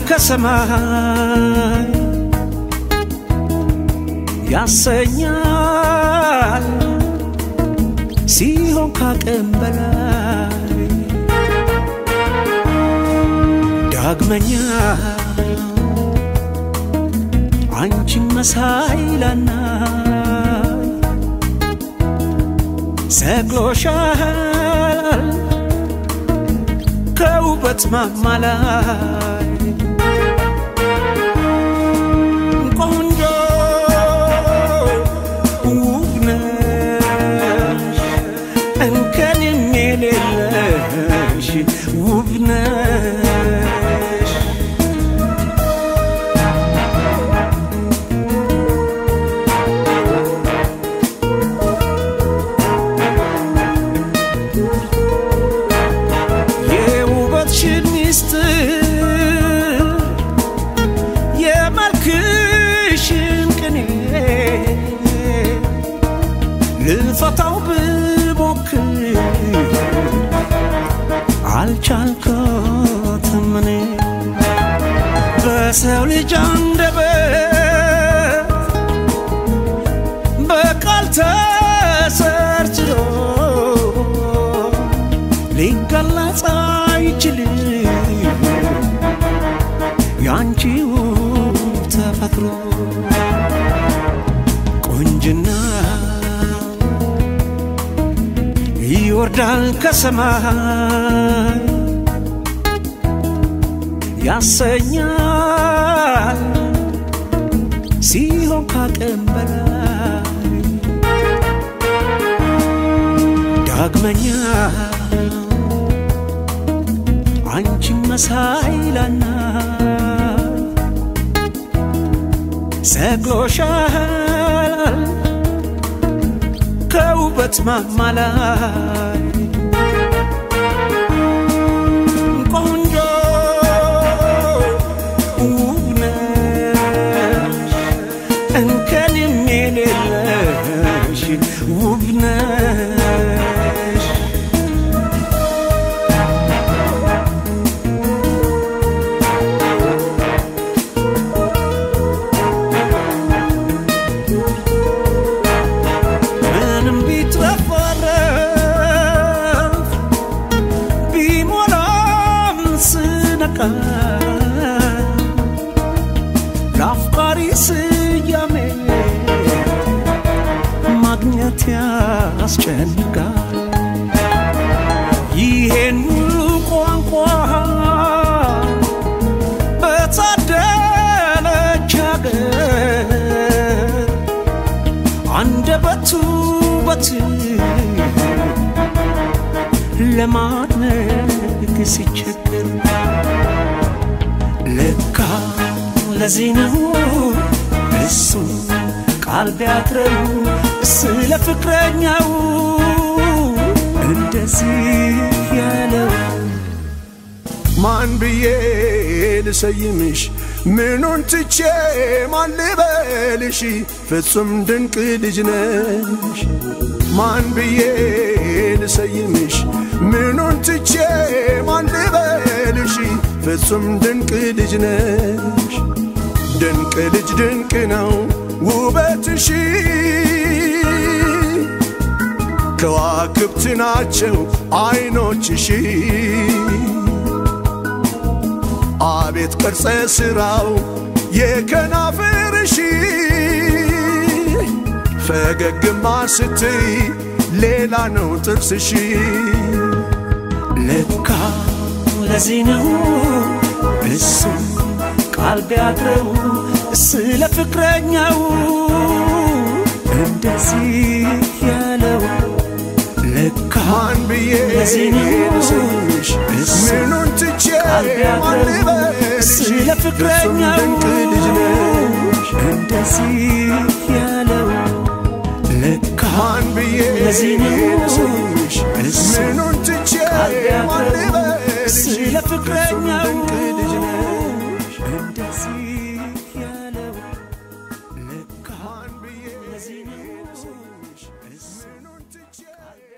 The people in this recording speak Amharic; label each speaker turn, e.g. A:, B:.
A: ከሰማይ ያሰኛል ሲሆን ካቅም በላይ ዳግመኛ አንቺን መሳይ ላናይ ሰቅሎሻል ከውበት ማማ ላይ ቆንጆ ውብ ነሽ እንከንም የሌለሽ ውብ ነሽ የውበትሽን ሚስጥር የመልክሽን ቅኔ ልፈታው ብሞክር አልቻልኩትም እኔ በሰው ልጅ አንደበት በቃል ተሰርችሎ ሊገለጽ አይችልም ያንቺው ተፈጥሮ ቁንጅና ይወርዳል ከሰማይ ያሰኛል ሲሆን ካቅም በላይ ዳግመኛ አንቺን መሳይ ላናይ ሰቅሎሻል ከውበት ማማ ላይ ቆንጆ ውብ ነሽ እንከንም የሌለሽ ውብ ነሽ ምንም ቢትረፈረፍ ቢሞላም ስነቃ ለአፍቃሪ ስያሜ ማግኘት ያስጨንቃል። ይሄን ሁሉ ቋንቋ በታደለች ሀገር አንደበቱ በት ለማድነቅ ሲቸግር ለካ ለዚህ ነው እሱ ቃል ቢያጥረው ስለ ፍቅረኛው እንደዚህ ያለው
B: ማን ብዬ ልሰይምሽ ምኑን ትቼ ማን ልበልሽ ፍጹም ድንቅ ልጅ ነሽ ማን ብዬ ልሰይምሽ ምኑን ትቼ ማን ልበልሽ ፍጹም ድንቅ ልጅ ነሽ ድንቅ ልጅ ድንቅ ነው ውበትሽ ከዋክብት ናቸው አይኖችሽ አቤት ቅርጸ ሥራው የከናፍርሽ ፈገግማ ስትይ ሌላ ነው ጥርስሽ
A: ለካ ለዚህ ነው እሱ ቃል ቢያጥረው ስለ ፍቅረኛው እንደዚህ ያለው ለካ
B: ማን ብዬ
A: ለዚህ ነው
B: ልሰይምሽ
A: እሱ
B: ምኑን ትቼ
A: ቃል
B: ማን
A: ቢያጥረው
B: ልበልሽ
A: ስለ
B: ፍጹም
A: ፍቅረኛው
B: ድንቅ ልጅ ነሽ
A: እንደዚህ ያለው ለካ
B: ማን ብዬ
A: ለዚህ ነው
B: ልሰይምሽ
A: እሱ
B: ምኑን ትቼ
A: ቃል
B: ማን
A: ቢያጥረው
B: ልበልሽ
A: ስለ
B: ፍጹም
A: ፍቅረኛው
B: ድንቅ ልጅ ነሽ
A: እንደዚህ ያለው ለካ
B: ማን ብዬ
A: ለዚህ ነው
B: ልሰይምሽ
A: እሱ
B: ምኑን ትቼ